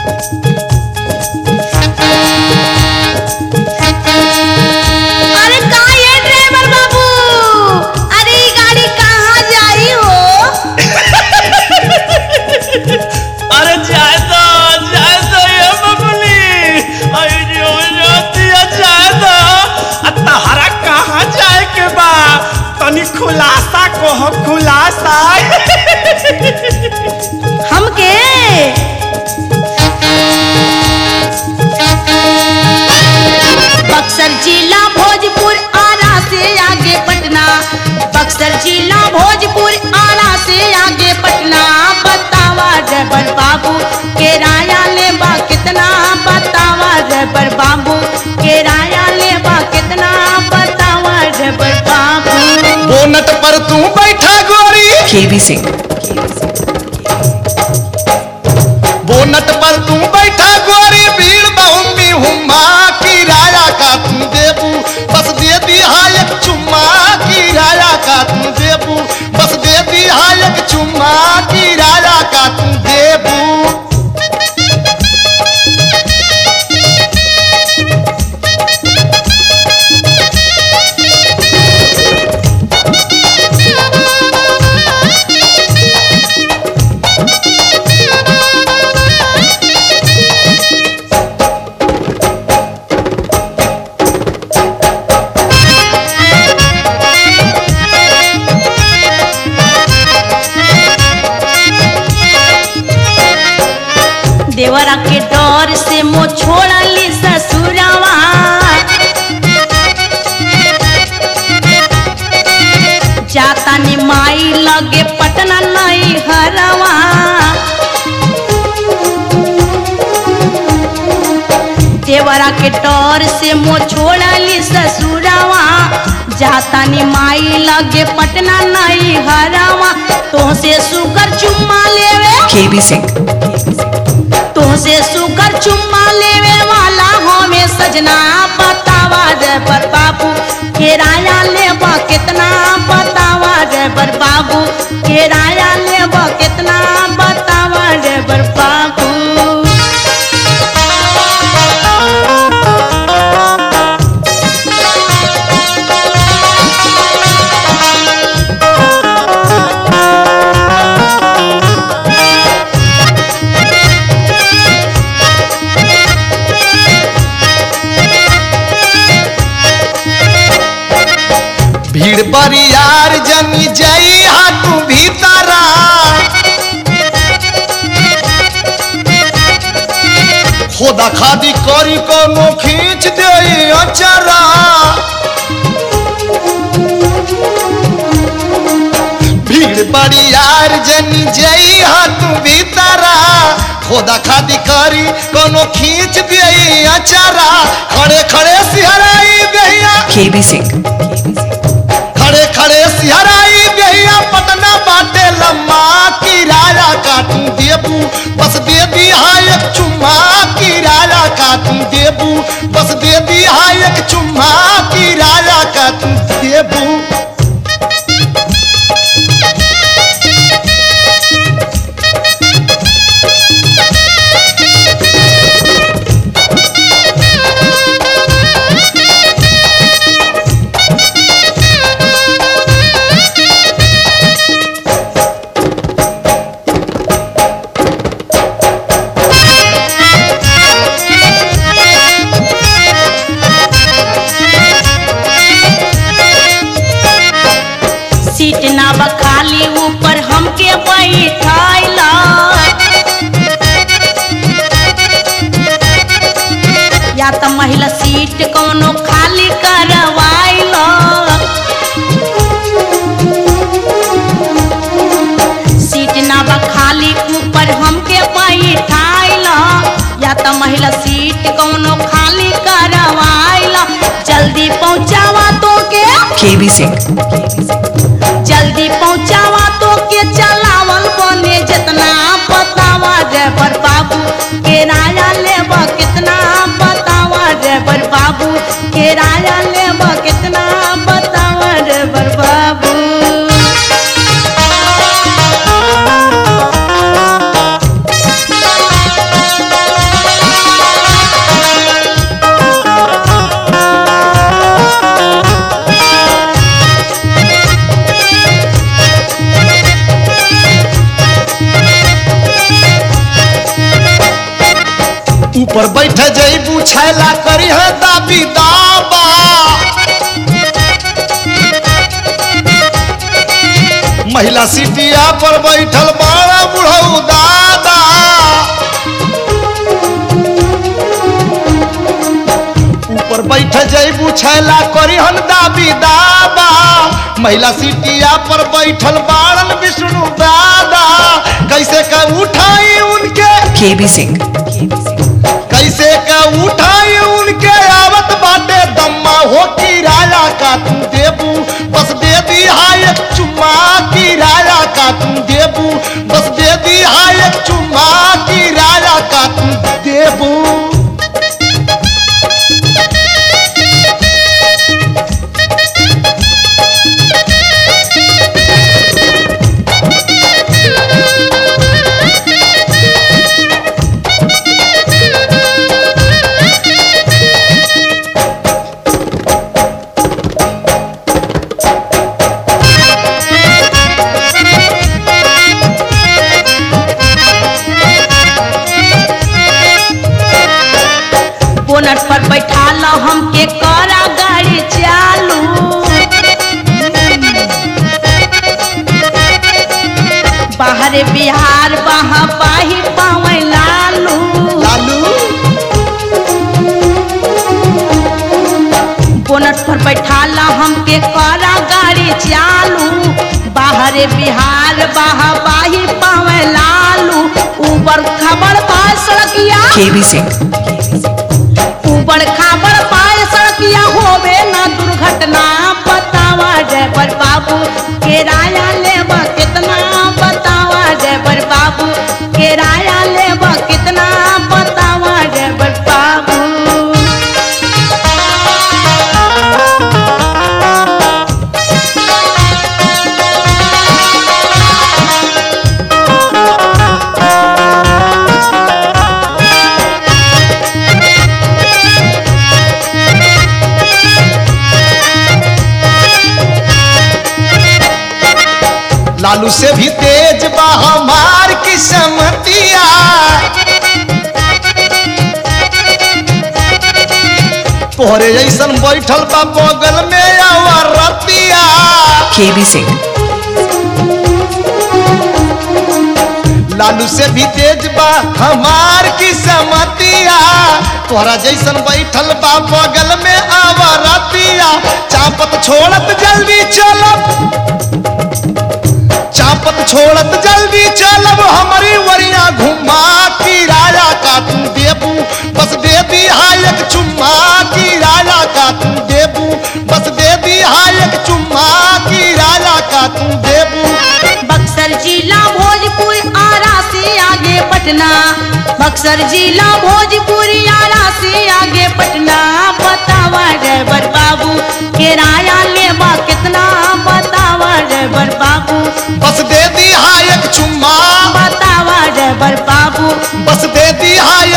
अरे का ये ड्राइवर बाबू अरे ई गाड़ी कहाँ जाई हो अरे जाए तो जाए तो ये बबली आई जो जोतिया जाए तो आ तहरा कहाँ जाए के बा तनी खुलासा कहो खुलासा हमके बक्सर जिला भोजपुर आरा से आगे पटना बक्सर जिला भोजपुर आरा से आगे पटना बतावा ड्राइवर बाबू किराया ले बा कितना बतावा ड्राइवर बाबू किराया ले बा कितना बतावा ड्राइवर बाबू बोनट पर तू बैठा गोरी KB Singh. बोनट पर तू बैठा गोरी भीड़ बहुमी हुमा किराया का तू देबू बस दे दिहा एक चुम्मा किराया का तू देबू बस दे दिहा एक चुम्मा किराया का तू देबू देवरा के डर से मो छोड़ली ससुरवा जाता ने माई लगे पटना नहीं हरवा देवरा के डर से मो छोड़ली ससुरवा जाता ने माई लगे पटना नहीं हरवा तो से सुकर चुम्मा लेवे KB Singh. तुमसे सुकर चुम्मा लेवे वाला हमें सजना बतावा ड्राइवर बाबू किराया लेबा कितना बतावा ड्राइवर बाबू किराया लेबा कितना बतावा ड्राइवर बाबू भीड़ बरियार जमी जई हाटू भीतरा खोदा खादी करी कोनो खींच दे अचरा भीड़ बरियार जमी जई हाटू भीतरा खोदा खादी करी कोनो खींच दे अचरा खड़े खड़े सिहराई गैया KB Singh. खड़े खड़े सिहराई गैया पटना बाटे लम्मा किराया काटू देबू बस दे दिहा एक चुम्मा किराया काटू देबू बस दे दिहा एक चुम्मा किराया काटू देबू सीट ना बखाली ऊपर हमके बैठाइला या त महिला सीट कोनो खाली करवाइला सीट ना बखाली ऊपर हमके बैठाइला या त महिला सीट कोनो खाली करवाइला जल्दी पहुंचावा तो के KB Singh. जल्दी पहुंचावा तो के चलावल बने जितना बतावा ड्राइवर बाबू किराया लेबा कितना बतावा ड्राइवर बाबू किराया लेबा कितना बतावा ड्राइवर बाबू ऊपर बैठे जईबू छैला करी है दाबी दाबा महिला सीटिया पर बैठल बड़ा बुढ़ऊ दादा ऊपर बैठे जईबू छैला करी हन दाबी दाबा महिला सीटिया पर बैठल बाड़न विष्णु दादा कैसे का उठाई उनके KB Singh. कैसे का उठाई उनके आवत बाटे दम्मा हो किराया का तू देबू बस दे दी हाय एक चुम्मा किराया का तू देबू बस दे दी हाय एक चुम्मा किराया का तू देबू बोनट पर बैठा लो हमके करा गाड़ी चालू बाहर बिहार बहा पाही पावे लालू लालू बोनट पर बैठा लो हमके करा गाड़ी चालू बाहर बिहार बहा पाही पावे लालू ऊपर खबर पा सड़किया KB Singh. ऊबड़ खाबड़ पाए सड़किया होवे ना दुर्घटना बतावा ड्राइवर बाबू किराया लेबा कितना बतावा ड्राइवर बाबू किराया लेबा कितना बतावा ड्राइवर बाबू लालू से भी तेज बा हमार किस्मतिया तोहरे जैसन बैठल बा बगल में अवरतिया KB Singh. लालू से भी तेज बा हमार किस्मतिया तोहरा जैसन बैठल बा बगल में अवरतिया चापत छोड़त जल्दी चलब चापत छोड़त जल्दी चलब हमारी वरिया घुमा किराया का तू देबू बस दे दी हायक चुम्मा किराया का तू देबू बस दे दी हायक चुम्मा किराया का तू देबू बक्सर जिला भोजपुर आरा से आगे पटना बक्सर जिला भोजपुर आरा से आगे पटना बतावा ड्राइवर बाबू किराया लेबा कितना बतावा ड्राइवर बाबू बस दे दी हायक चुम्मा बतावा ड्राइवर बाबू बस दे दी हाय